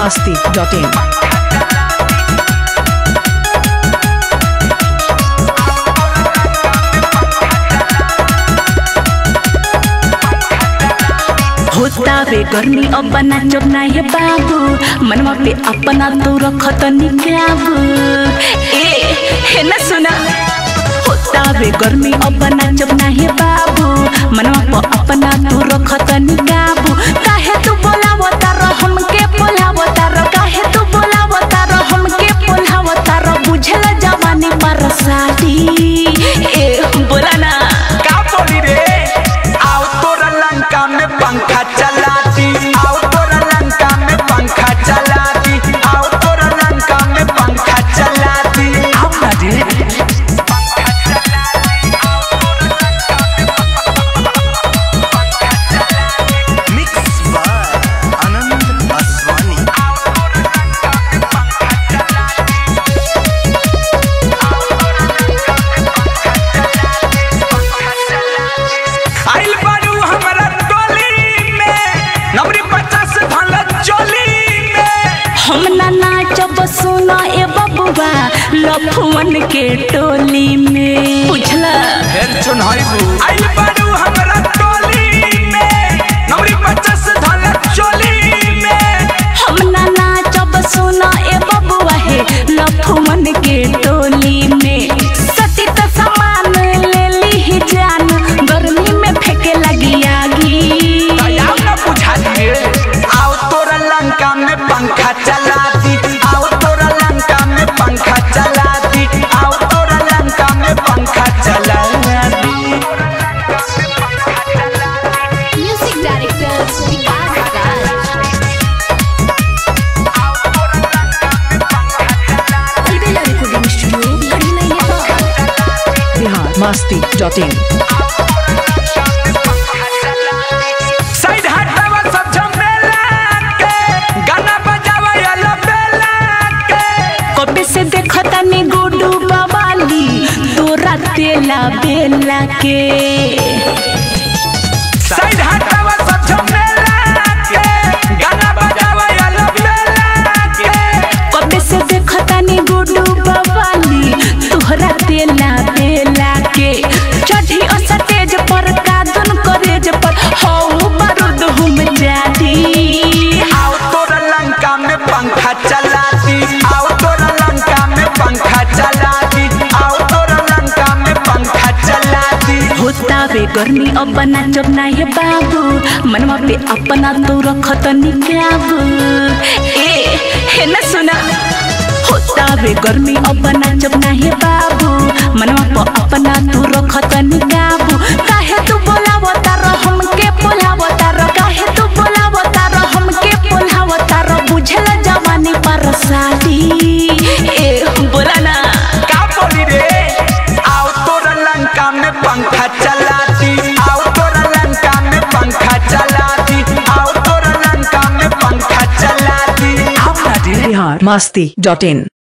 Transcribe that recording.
masti.in. होता बे गर्मी अब बना चोपना है बाबू मनवा पे अपना तो रखत निकाबू ए है ना सुना होता बे गर्मी अब बना चोपना है बाबू मनवा पे अपना तो रखत निकाबू काहे तू बोलावता रह हमके बोलावता रह काहे तू बोलावता रह हमके बोलावता रह बुझला जवानी पर सादी ए बोला ना का बोली रे आओ तोरा लंका में पंखा चला दी आओ तोरा लंका में पंखा चला दी आओ तोरा लंका में पंखा चला दी आओ ना रे मिक्स बाय आनंद आसवानी आइल बारू हमरा टोली में नवरी पचास भला चोली में हम ना नाचब सुना ए बबुआ लफुअन के टोली में बुझला फिर चुनाइबू आइल बारू हमरा टोली में नवरी पचास भला चोली में हम ना नाचब सुना ए बबुआ हे लफुअन के टोली में सती त सामान ले ली जान गर्मी में फेंके लगी आगी दयाल न बुझा दिए आओ तोरा लंका में पंखा चला दी आओ तोरा लंका में पंखा चला दी आओ तोरा लंका में पंखा चला दी Music director Vikas Raj. Albella Recording Studio, Kadina Nepal. Bihar masti.in. Side हटावा सब झमेला के गाना बजावा याला बेला के कबे से देखता नी गुडू बवाली तोरा तेला बेला के साइड हटावा सब झमेला के गाना बजावा याला बेला के कबे से देखता नी गुडू बवाली तोहरा तेला बेला के चढ़ी असा तेज पर कादन करेज पर हौ बारूद हम जाती आओ तोरा लंका में पंखा चला दी आओ तोरा लंका में पंखा चला दी आओ तोरा लंका में पंखा चला दी होता बे गर्मी अब बना चबना है बाबू मनवा पे अपना तो रखत निकाबू ए है ना सुना होता बे गर्मी अब बना चबना है बाबू मनवा पे अपना तो रखत निकाबू काहे तू बोलावता रह हमके बोलावता रह काहे तू बोलावता रह हमके बोलावता रह बुझला जवानी पर सादी ए बोला ना का बोली रे आओ तोरा लंका में पंखा चला दी आओ तोरा लंका में पंखा चला दी आओ तोरा लंका में पंखा चला दी आओ ना रे Bihar masti.in.